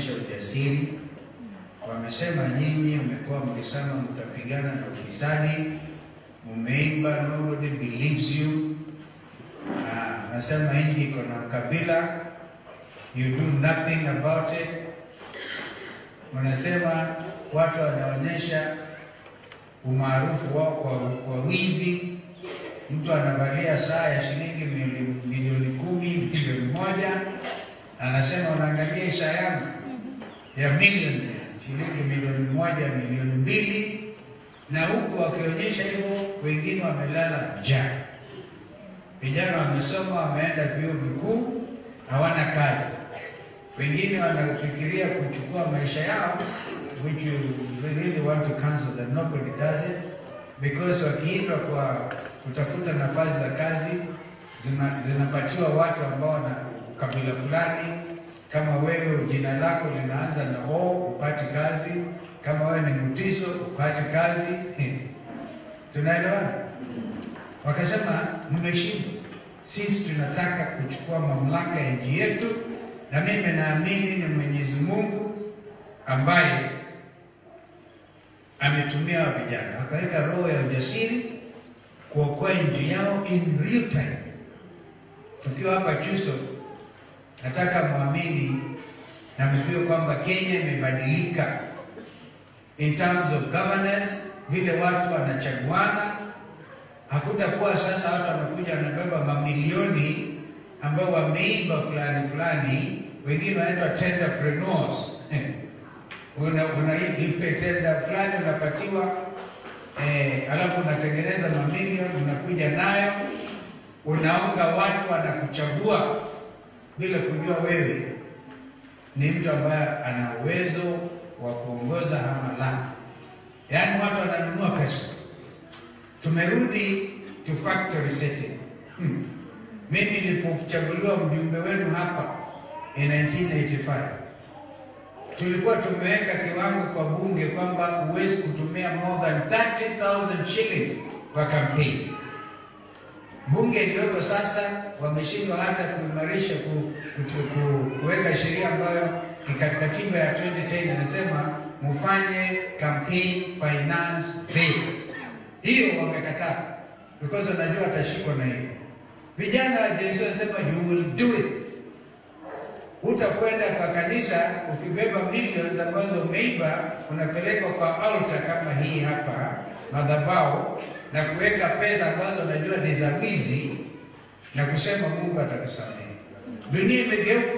wameonyesha ujasiri. Wamesema nyinyi mmekuwa mkisema mtapigana na ufisadi, mumeimba nobody believes you. Ah, nasema nchi iko na ukabila, you do nothing about it. Wanasema watu wanaonyesha umaarufu wao kwa, kwa wizi. Mtu anavalia saa ya shilingi milioni, milioni kumi, milioni moja, anasema unaangalia hii saa yangu ya milioni shilingi milioni moja, milioni mbili, na huku wakionyesha hivyo, wengine wamelala njaa. Vijana wamesoma, wameenda vyuo vikuu, hawana kazi. Wengine wanafikiria kuchukua maisha yao, which you really want to cancel that nobody does it because wakiitwa kwa kutafuta nafasi za kazi zina- zinapatiwa watu ambao wana kabila fulani. Kama wewe jina lako linaanza na O, upati kazi. Kama wewe ni Mutiso, upati kazi. Tunaelewana? Wakasema mmeshindwa, sisi tunataka kuchukua mamlaka ya nchi yetu, na mimi naamini ni Mwenyezi Mungu ambaye ametumia wa vijana wakaweka roho ya ujasiri kuokoa nchi yao in real time. Tukiwa hapa Chuso, nataka mwamini na mjue kwamba Kenya imebadilika in terms of governance, vile watu wanachaguana. Hakutakuwa sasa watu wanakuja wanabeba mamilioni ambao wameiba fulani fulani, wengine wanaitwa entrepreneurs una unaipe tenda fulani unapatiwa eh, alafu unatengeneza mamilioni unakuja nayo unaonga watu wanakuchagua bila kujua wewe ni mtu ambaye ana uwezo wa kuongoza ama la. Yaani watu wananunua pesa. Tumerudi to factory setting. Hmm. Mimi nilipochaguliwa mjumbe wenu hapa in 1985 tulikuwa tumeweka kiwango kwa bunge kwamba huwezi kutumia more than 30,000 shillings kwa kampeni. Bunge iliyoko sasa wameshindwa hata kuimarisha ku, kutu, ku, kuweka sheria ambayo katika katiba ya 2010 inasema mufanye campaign finance bill. Hiyo wamekataa because wanajua watashikwa na hiyo. Vijana wa Gen Z wanasema you will do it Utakwenda kwa kanisa ukibeba millions ambazo umeiba, unapeleka kwa altar kama hii hapa madhabahu, na kuweka pesa ambazo unajua ni za wizi, na kusema Mungu atakusamehe. Dunia imegeuka.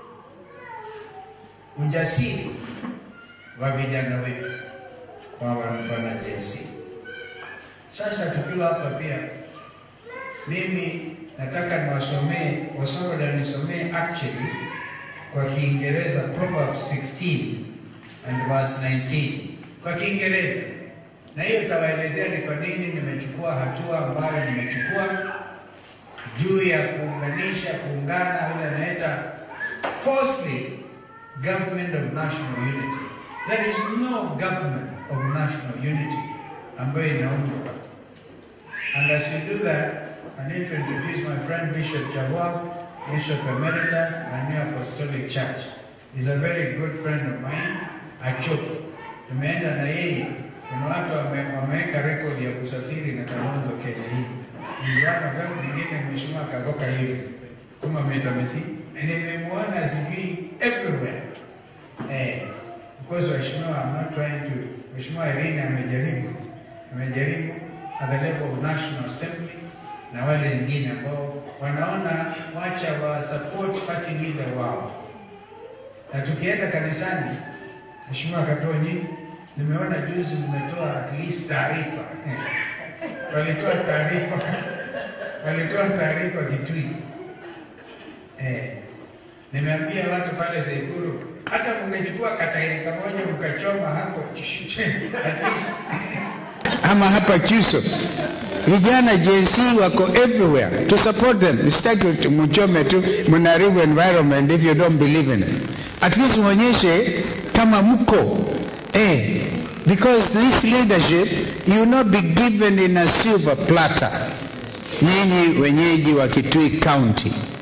Ujasiri wa vijana wetu kwa wana Gen Z. Sasa tukiwa hapa pia, mimi nataka niwasomee wasoda nisomee actually kwa Kiingereza Proverbs 16 and verse 19 kwa Kiingereza, na hiyo itawaelezea ni kwa nini nimechukua hatua ambayo nimechukua juu ya kuunganisha, kuungana, ile naita firstly government of national unity. There is no government of national unity ambayo inaundwa. And as we do that, I need to introduce my friend Bishop Jawab, Bishop Emeritus, my new apostolic church. He's a very good friend of mine, Achoki. Tumeenda na yeye, kuna watu wame- wameweka rekodi ya kusafiri na Kalonzo Kenya hii. Niliona gari nyingine mheshimiwa kagoka hivi kama meta mesi, na nimemwona sijui everywhere. Eh, because waheshimiwa, I'm not trying to, Mheshimiwa Irene amejaribu, amejaribu at the level of National Assembly na wale wengine ambao wanaona wacha wa support party leader wao, na tukienda kanisani, Mheshimiwa Katonyi, nimeona juzi mmetoa at least taarifa walitoa taarifa walitoa taarifa Kitui. Eh, nimeambia watu pale Sekuru, hata mngechukua katairi kamoja mkachoma hapo at least ama hapa Chuso, vijana Gen Z wako everywhere to support them. Sitaki mchome tu, mnaharibu environment if you don't believe in it. At least muonyeshe kama mko eh, because this leadership you will not be given in a silver platter. Nyinyi wenyeji wa Kitui County,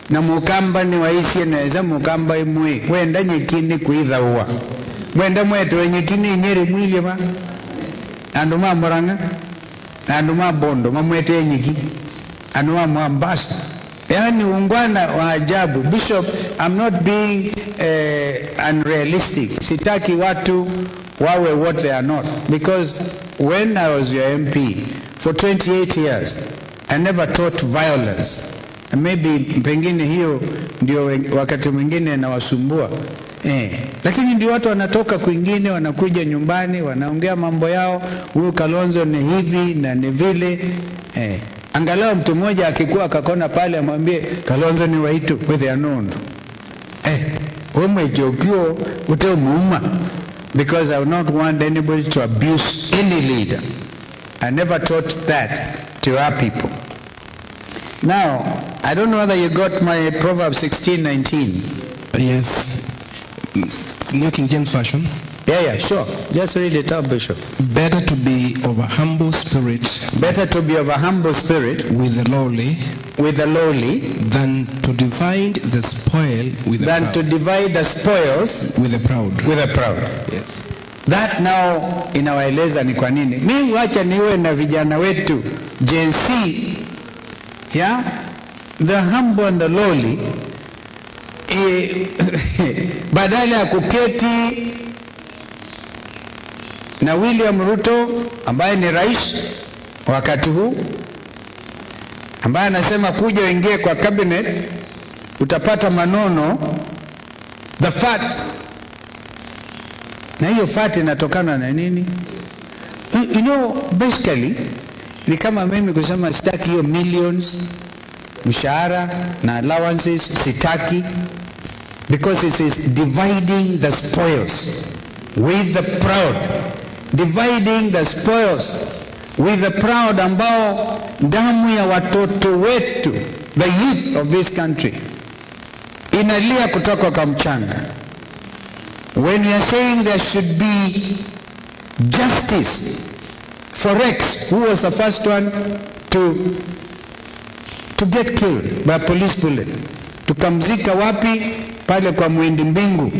na mukamba ni waisie neza mukamba imwe wenda nyekini kuithaua mwenda mwetoe nyekini inyeri mwili ma andu ma muranga andu ma bondo mamwete nyiki andu ma mwambasa yaani ungwana wa ajabu bishop i'm not being uh, unrealistic sitaki watu wawe what they are not because when i was your mp for 28 years i never taught violence And maybe pengine hiyo ndio wen- wakati mwingine nawasumbua eh. Lakini ndio watu wanatoka kwingine wanakuja nyumbani wanaongea mambo yao, huyu Kalonzo ni hivi na ni vile eh. Angalau mtu mmoja akikuwa akakona pale amwambie Kalonzo ni waitu with anondo eh, umwejokio utemuuma because I would not want anybody to abuse any leader. I never taught that to our people. Now, I don't know whether you got my Proverbs 16, 19. Yes. New King James Version. Yeah, yeah, sure. Just read it out, Bishop. Better to be of a humble spirit Better to be of a humble spirit with the lowly with the lowly than to divide the spoil with the than proud. to divide the spoils with the proud. with the proud. Yes. That now inawaeleza ni kwa nini. Mimi wacha niwe na vijana wetu Gen Z, yeah? the humble and the lowly eh, badala ya kuketi na William Ruto ambaye ni rais wakati huu ambaye anasema kuja uingie kwa cabinet utapata manono the fat na hiyo fat inatokana na nini you you know basically ni kama mimi kusema sitaki hiyo millions mshahara na allowances sitaki because it is dividing the spoils with the proud dividing the spoils with the proud ambao damu ya watoto wetu the youth of this country inalia kutoka kwa mchanga when we are saying there should be justice for Rex, who was the first one to to get killed by a police bullet. Tukamzika wapi? Pale kwa Mwindi Mbingu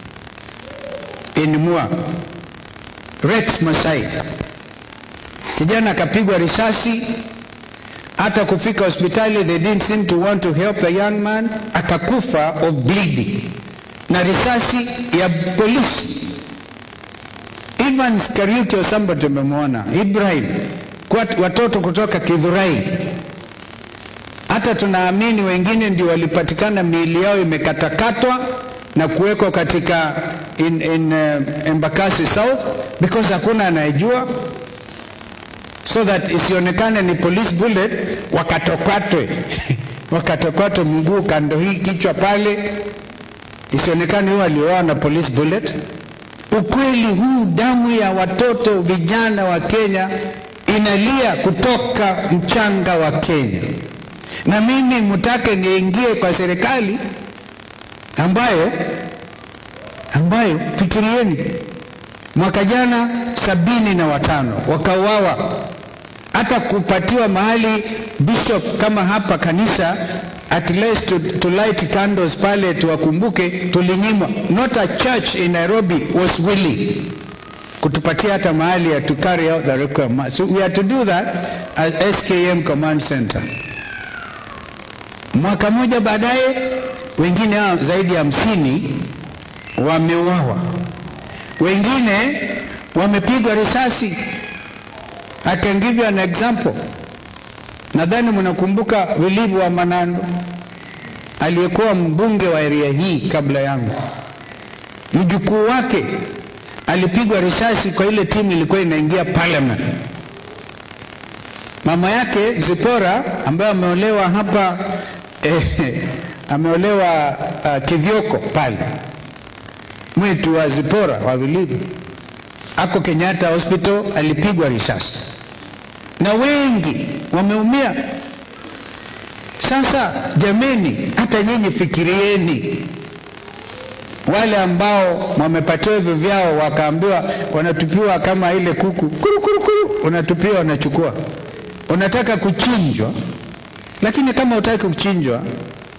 in Mua. Rex Masai, kijana akapigwa risasi, hata kufika hospitali they didn't seem to want to help the young man, akakufa of bleeding na risasi ya polisi. Evans Kariuki Osamba tumemwona, Ibrahim, kwa watoto kutoka Kidhurai. Hata tunaamini wengine ndio walipatikana miili yao imekatakatwa na kuwekwa katika in, in uh, Embakasi South because hakuna anayejua so that isionekane ni police bullet, wakatokatwe wakatokatwe mguu kando hii kichwa pale, isionekane huyo alioa na police bullet. Ukweli huu, damu ya watoto vijana wa Kenya inalia kutoka mchanga wa Kenya, na mimi mtake niingie kwa serikali ambayo ambayo fikirieni, mwaka jana sabini na watano wakauawa, hata kupatiwa mahali bishop kama hapa kanisa at least to, to light candles pale tuwakumbuke, tulinyimwa. Not a church in Nairobi was willing kutupatia hata mahali ya to carry out the requirement. So we had to do that at SKM Command Center. Mwaka mmoja baadaye, wengine hao zaidi ya hamsini wameuawa, wengine wamepigwa risasi. I can give you an example. Nadhani mnakumbuka Wilivu wa Manando aliyekuwa mbunge wa area hii kabla yangu, mjukuu wake alipigwa risasi kwa ile timu ilikuwa inaingia parliament. Mama yake Zipora ambaye ameolewa hapa eh, ameolewa uh, Kithioko pale, mwetu wa Zipora wa Vilivu ako Kenyatta Hospital, alipigwa risasi na wengi wameumia. Sasa jameni, hata nyinyi fikirieni, wale ambao wamepatiwa hivyo vyao wakaambiwa wanatupiwa kama ile kuku kuru, kuru, kuru, unatupiwa unachukua, unataka kuchinjwa, lakini kama utaki kuchinjwa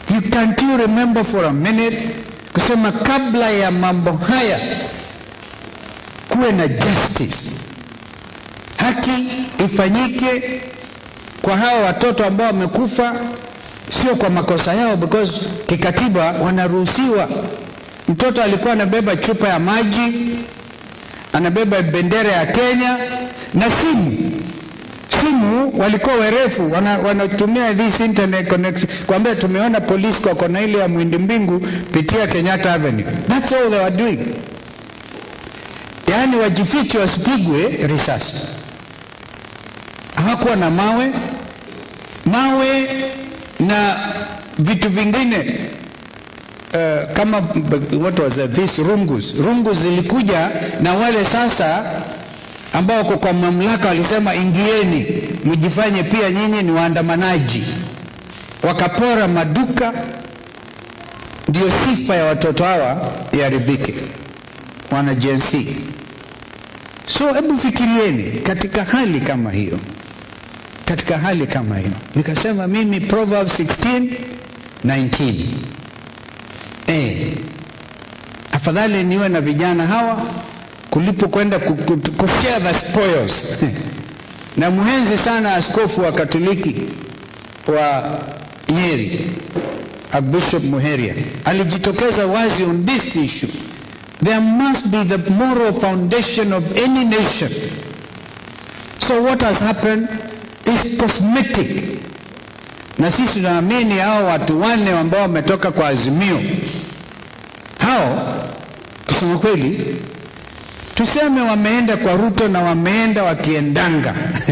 You can't you remember for a minute kusema kabla ya mambo haya kuwe na justice, haki ifanyike kwa hawa watoto ambao wamekufa, sio kwa makosa yao, because kikatiba wanaruhusiwa. Mtoto alikuwa anabeba chupa ya maji, anabeba bendera ya Kenya na simu simu walikuwa werefu wana, wanatumia this internet connection kwambia tumeona polisi kwa kona ile ya mwindi mbingu pitia Kenyatta Avenue that's all they were doing yaani wajifiche wasipigwe risasi hawakuwa na mawe mawe na vitu vingine uh, kama what was that? this rungus rungus zilikuja na wale sasa ambao wako kwa mamlaka walisema ingieni mjifanye pia nyinyi ni waandamanaji wakapora maduka ndio sifa ya watoto hawa iharibike wana Gen Z. so hebu fikirieni katika hali kama hiyo katika hali kama hiyo nikasema mimi Proverbs 16 19 eh afadhali niwe na vijana hawa kulipo kwenda ku- ku- kushare the spoils na mhenzi sana askofu wa Katoliki wa Nyeri Archbishop Muheria alijitokeza wazi on this issue there must be the moral foundation of any nation so what has happened is cosmetic na sisi tunaamini hao watu wanne ambao wametoka kwa Azimio hao kusema kweli tuseme wameenda kwa Ruto na wameenda wakiendanga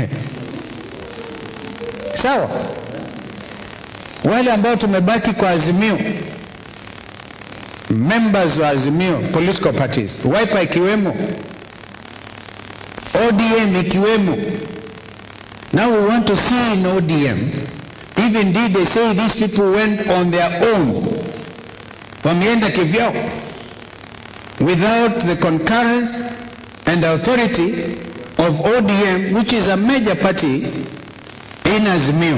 sawa wale ambao tumebaki kwa Azimio members wa Azimio political parties Wiper ikiwemo ODM ikiwemo now we want to see in ODM if indeed they say these people went on their own wameenda kivyao without the concurrence and authority of ODM, which is a major party in Azimio.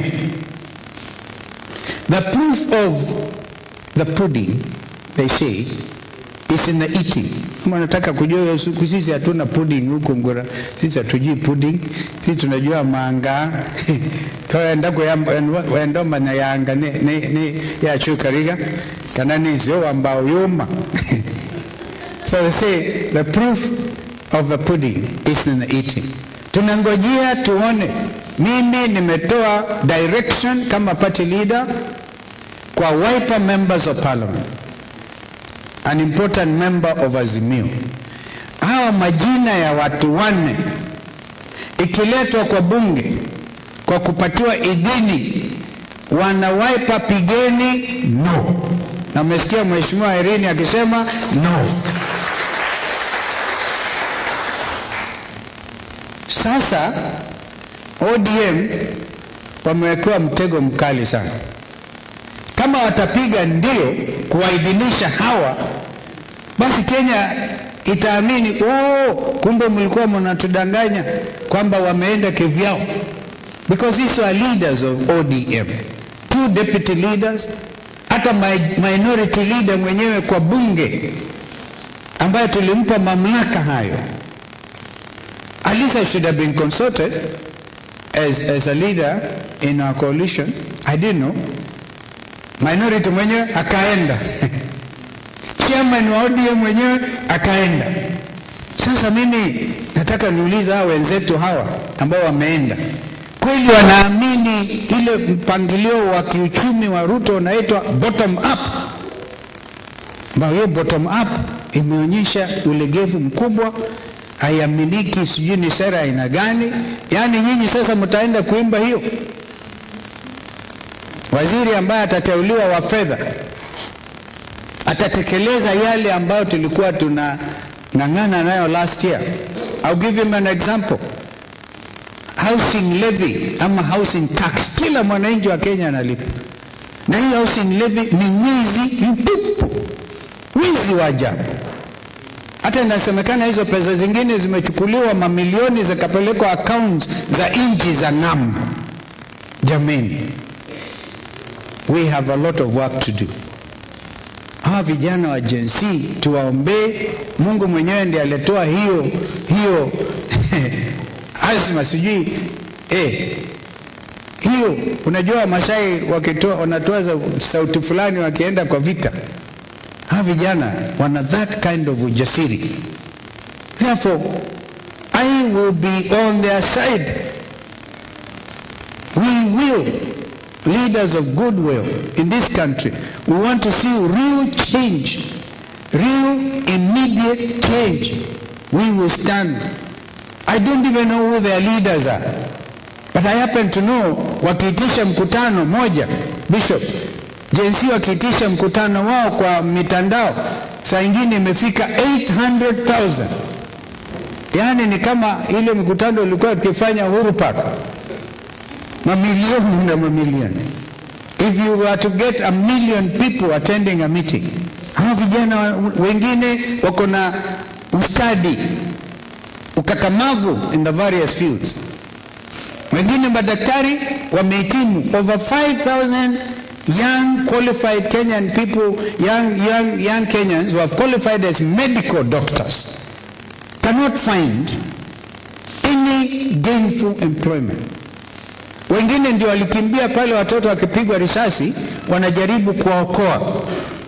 The proof of the pudding, they say, is in the eating. Kama nataka kujua hiyo siku, sisi hatuna pudding huko Mgora, sisi hatujui pudding, sisi tunajua manga kaenda kwendoma na yanga ni, ni, ni yacu kariga kana nizio ambao yuma So they say the proof of the pudding is in the eating. Tunangojea tuone. Mimi nimetoa direction kama party leader kwa Wiper members of parliament, an important member of Azimio. Hawa majina ya watu wanne ikiletwa kwa bunge kwa kupatiwa idhini, wana Wiper pigeni no. Na umesikia mheshimiwa Irene akisema no. Sasa ODM wamewekewa mtego mkali sana. Kama watapiga ndio kuwaidhinisha hawa, basi Kenya itaamini oh, kumbe mlikuwa mnatudanganya kwamba wameenda kivyao, because these are leaders of ODM, two deputy leaders, hata mi- minority leader mwenyewe kwa bunge ambaye tulimpa mamlaka hayo at least I should have been consulted as, as a leader in our coalition. I didn't know. Minority mwenyewe akaenda, chairman wa ODM mwenyewe akaenda. Sasa mimi nataka niulize hawa wenzetu hawa ambao wameenda, kweli wanaamini ile mpangilio wa kiuchumi wa Ruto unaitwa bottom up, ambayo hiyo bottom up imeonyesha ulegevu mkubwa haiaminiki, sijui ni sera aina gani. Yaani nyinyi sasa mtaenda kuimba hiyo. Waziri ambaye atateuliwa wa fedha atatekeleza yale ambayo tulikuwa tuna ng'ang'ana nayo last year. I'll give him an example. Housing levy ama housing tax, kila mwananchi wa Kenya analipa, na hii housing levy ni wizi mtupu, wizi wa ajabu. Hata inasemekana hizo pesa zingine zimechukuliwa mamilioni zikapelekwa accounts za nchi za ng'ambo. Jameni, we have a lot of work to do. Hawa vijana wa Gen Z tuwaombee. Mungu mwenyewe ndiye alitoa hiyo hiyo azma, sijui eh, hiyo. Unajua Masai wakitoa wanatoa za- sauti fulani wakienda kwa vita, hawa vijana wana that kind of ujasiri. Therefore, I will be on their side. We will, leaders of goodwill in this country, we want to see real change, real immediate change. We will stand. I don't even know who their leaders are, but I happen to know wakiitisha mkutano moja, Bishop, jinsi wakiitisha mkutano wao kwa mitandao, saa ingine imefika 800,000 yaani ni kama ile mkutano ulikuwa ukifanya Uhuru Park, mamilioni na mamilioni. If you were to get a million people attending a meeting, hawa vijana wa- wengine wako na ustadi, ukakamavu in the various fields. Wengine madaktari wamehitimu over 5000 young qualified Kenyan people, young, young, young Kenyans who have qualified as medical doctors cannot find any gainful employment. Wengine ndio walikimbia pale watoto wakipigwa risasi, wanajaribu kuwaokoa.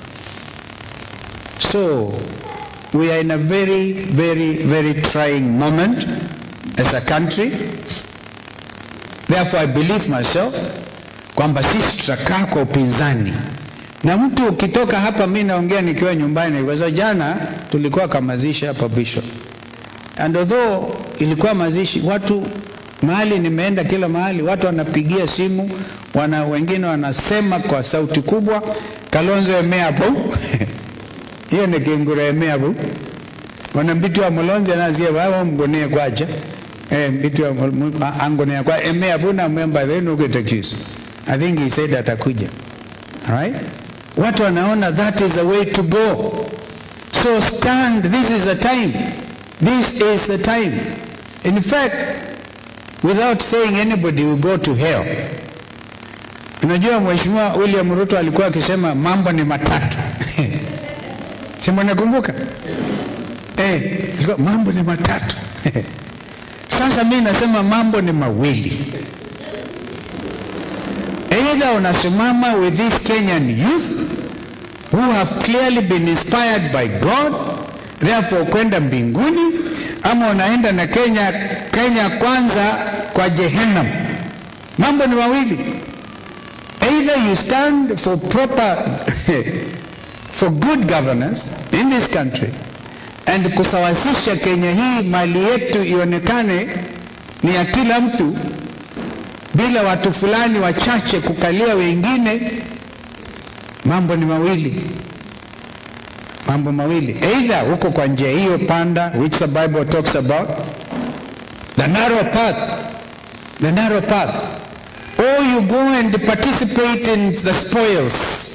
So we are in a very, very, very trying moment as a country. Therefore I believe myself kwamba sisi tutakaa kwa upinzani na mtu ukitoka hapa, mi naongea nikiwa nyumbani, kwa sababu jana tulikuwa kamazishi hapa Bishop, and although ilikuwa mazishi, watu mahali nimeenda, kila mahali watu wanapigia simu, wana wengine wanasema kwa sauti kubwa, Kalonzo emeapo hiyo ni kingura emeapo wana mbitu wa mulonzi anazia wao mgonee kwacha eh mbitu wa mul- a- angonea kwa emeapo na member then ukitakisu I think he said atakuja all right watu wanaona that is the way to go so stand this is the time this is the time in fact without saying anybody will go to hell unajua mheshimiwa William Ruto alikuwa akisema mambo ni matatu si mnakumbuka eh alikuwa, mambo ni matatu sasa mimi nasema mambo ni mawili Either unasimama with this Kenyan youth who have clearly been inspired by God, therefore kwenda mbinguni, ama unaenda na Kenya, Kenya kwanza kwa Jehannam. Mambo ni mawili. Either you stand for proper for good governance in this country and kusawasisha Kenya hii mali yetu ionekane ni ya kila mtu bila watu fulani wachache kukalia wengine. Mambo ni mawili, mambo mawili, either huko kwa njia hiyo panda, which the Bible talks about the narrow path, the narrow path, or you go and participate in the spoils,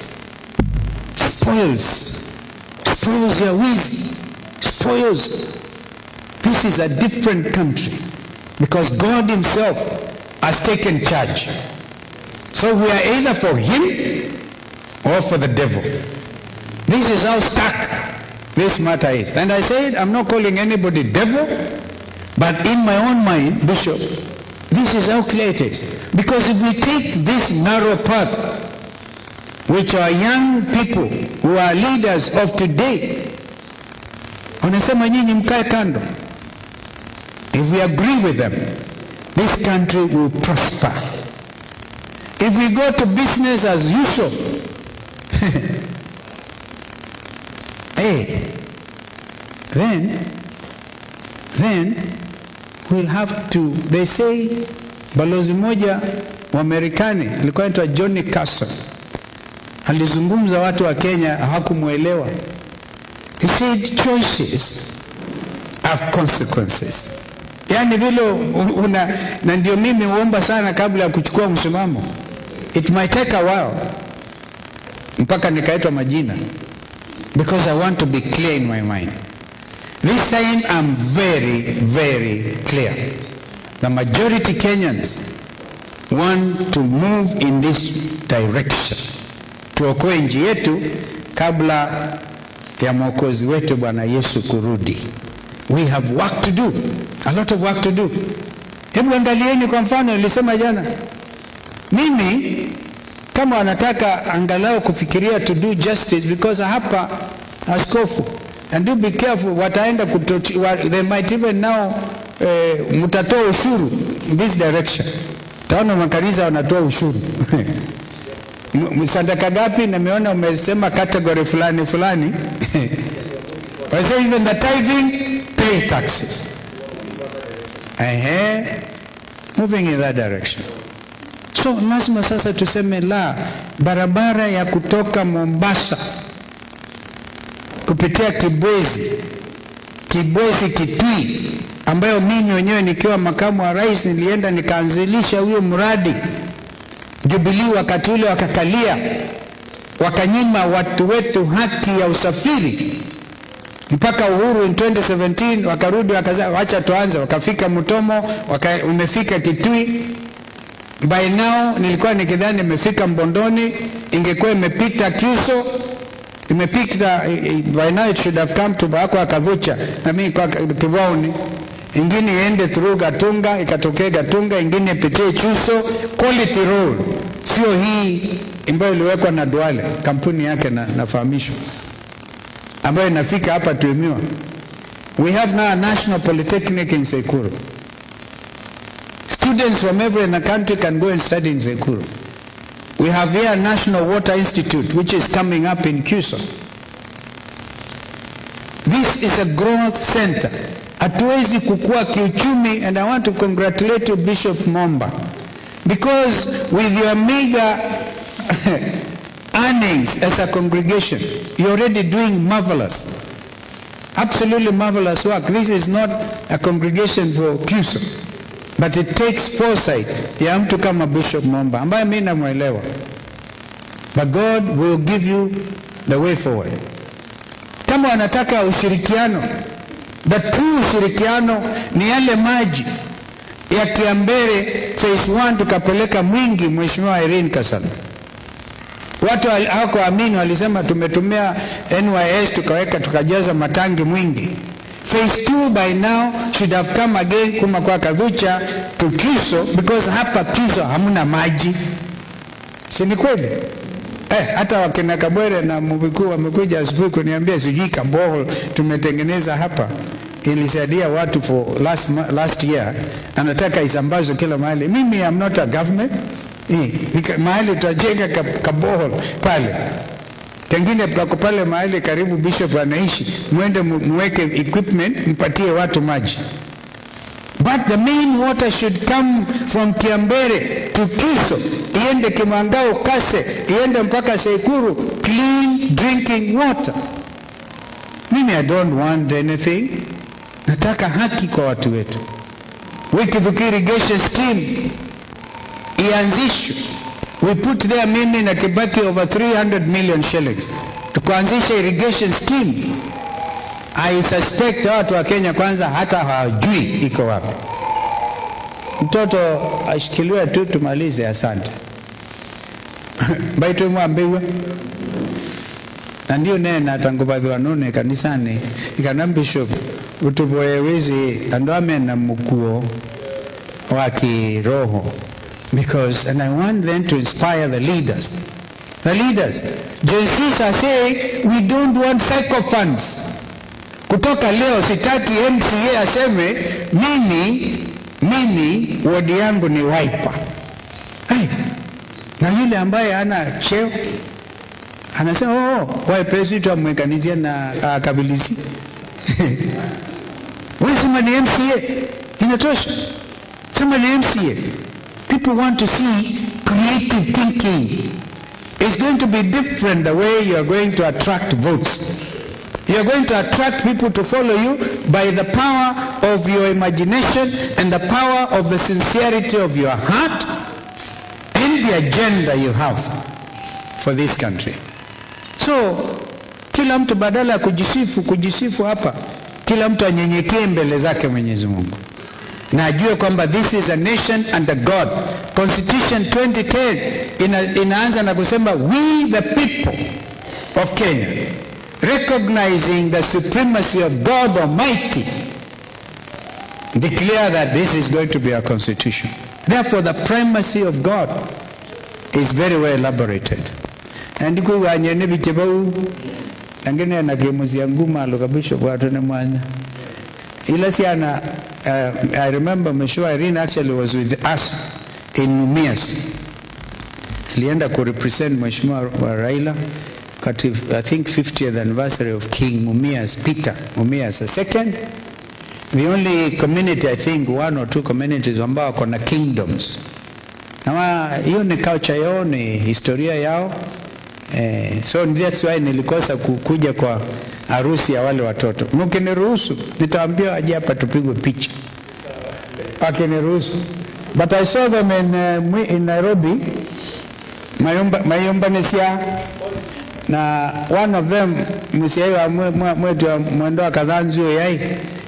spoils, spoils ya wizi, spoils. This is a different country because God Himself has taken charge. So we are either for Him or for the devil. This is how stuck this matter is. And I said, I'm not calling anybody devil, but in my own mind, Bishop, this is how clear it is. Because if we take this narrow path, which are young people who are leaders of today, wanasema nyinyi mkae kando. If we agree with them, this country will prosper. If we go to business as usual, hey, then, then we'll have to, they say, balozi moja wa Marekani alikuwa anaitwa Johnny Carson alizungumza, watu wa Kenya hawakumwelewa. He said choices have consequences. Yaani vile una, na ndio mimi huomba sana kabla ya kuchukua msimamo, it might take a while mpaka nikaitwa majina because I want to be clear in my mind. This time I'm very, very clear. The majority Kenyans want to move in this direction. tuokoe nchi yetu kabla ya mwokozi wetu Bwana Yesu kurudi. We have work to do, a lot of work to do. Hebu angalieni kwa mfano, nilisema jana, mimi kama wanataka angalau kufikiria to do justice, because hapa askofu, and do be careful, wataenda kutochi, wa, they might even now eh, mtatoa ushuru in this direction. Taona makanisa wanatoa ushuru M- sadaka gapi? Nimeona umesema category fulani fulani I say even the tithing pay taxes. Ehe, moving in that direction. So lazima sasa tuseme la, barabara ya kutoka Mombasa kupitia Kibwezi, Kibwezi Kitui, ambayo mimi mwenyewe nikiwa makamu wa rais nilienda nikaanzilisha huyo mradi. Jubilee wakati ule wakakalia, wakanyima watu wetu haki ya usafiri mpaka uhuru in 2017 wakarudi wakaza wacha tuanze, wakafika Mutomo, waka, umefika Kitui. By now nilikuwa nikidhani imefika Mbondoni, ingekuwa imepita Kyuso, imepita eh, eh, by now it should have come to Bako Akadhucha na mimi kwa Kibaoni, ingine iende through Gatunga ikatokea Gatunga, ingine ipitie Chuso, quality road, sio hii ambayo iliwekwa na Duale, kampuni yake na, nafahamishwa ambayo inafika hapa Tuimiwa. We have now a national polytechnic in Sekuru. Students from everywhere in the country can go and study in Sekuru. We have here a National Water Institute which is coming up in Cuso. This is a growth center. Hatuwezi kukua kiuchumi and I want to congratulate you Bishop Momba because with your meager earnings as a congregation, you're already doing marvelous, absolutely marvelous work. This is not a congregation for Cuso, but it takes foresight ya mtu kama Bishop Momba ambaye mimi namwelewa. But God will give you the way forward. Kama wanataka ushirikiano, the true ushirikiano ni yale maji ya Kiambere phase 1 tukapeleka Mwingi, Mheshimiwa Irene Kasala. Watu wal- hawakuamini, walisema tumetumia NYS tukaweka tukajaza matangi Mwingi. Phase 2 by now should have come again kuma kwa Kadhucha to Kiso because hapa Kiso hamna maji, si ni kweli? Eh, hata wakina Kabwere na Mubikuu wamekuja asubuhi kuniambia sijui kabohol tumetengeneza hapa ilisaidia watu for last, ma- last year, anataka isambazwe kila mahali. Mimi am not a government eh, nika- mahali tutajenga ka- kabohol pale kengine kako pale mahali karibu bishop anaishi, mwende mu- muweke equipment mpatie watu maji. But the main water should come from Kiambere to Kiso, iende Kimangao, Kase, iende mpaka Sekuru, clean drinking water. Mimi I don't want anything, nataka haki kwa watu wetu. Wikivuki irrigation scheme ianzishwe. We put there mimi na Kibaki over 300 million shillings tukaanzisha irrigation scheme. I suspect watu wa Kenya kwanza hata hawajui iko wapi. Mtoto ashikiliwe tu tumalize, asante. baitu mwambiwe na ndio nena tangubadhiwa nune kanisani ikana bishop utuboye wizi andu amena mukuo wa kiroho because and I want them to inspire the leaders the leaders Gen Zs are saying we don't want sycophants kutoka leo sitaki MCA aseme mimi mimi wodi yangu ni Wiper Ai, na yule ambaye ana cheo anasema oh, Wiper tu amwekanizia na akabilisi wewe sema ni MCA inatosha sema ni MCA people want to see creative thinking it's going to be different the way you are going to attract votes you are going to attract people to follow you by the power of your imagination and the power of the sincerity of your heart and the agenda you have for this country so kila mtu badala ya kujisifu kujisifu hapa kila mtu anyenyekee mbele zake mwenyezi mungu na ajue kwamba this is a nation under God. Constitution 2010 ina, inaanza na kusema we the people of Kenya recognizing the supremacy of God Almighty declare that this is going to be our constitution. Therefore the primacy of God is very well elaborated. And kuwanye ne bichebau angine na kemusia nguma lokabisho watu ne mwanya ila siana uh, I remember Mheshimiwa Irene actually was with us in Mumias alienda kurepresent Mheshimiwa wa Raila kati I think 50th anniversary of King Mumias Peter Mumias the second the only community I think one or two communities ambao wako na kingdoms na wa- hiyo ni culture yao ni historia yao eh, so that's why nilikosa ku- kuja kwa harusi ya wale watoto mkiniruhusu nitaambia aje hapa tupigwe picha akiniruhusu but I saw them in, uh, Mwi- in Nairobi mayumba mayumbanisia na one of them musiai wa mwe- mwe- mwetu wa mwendo wa kadhanzio yai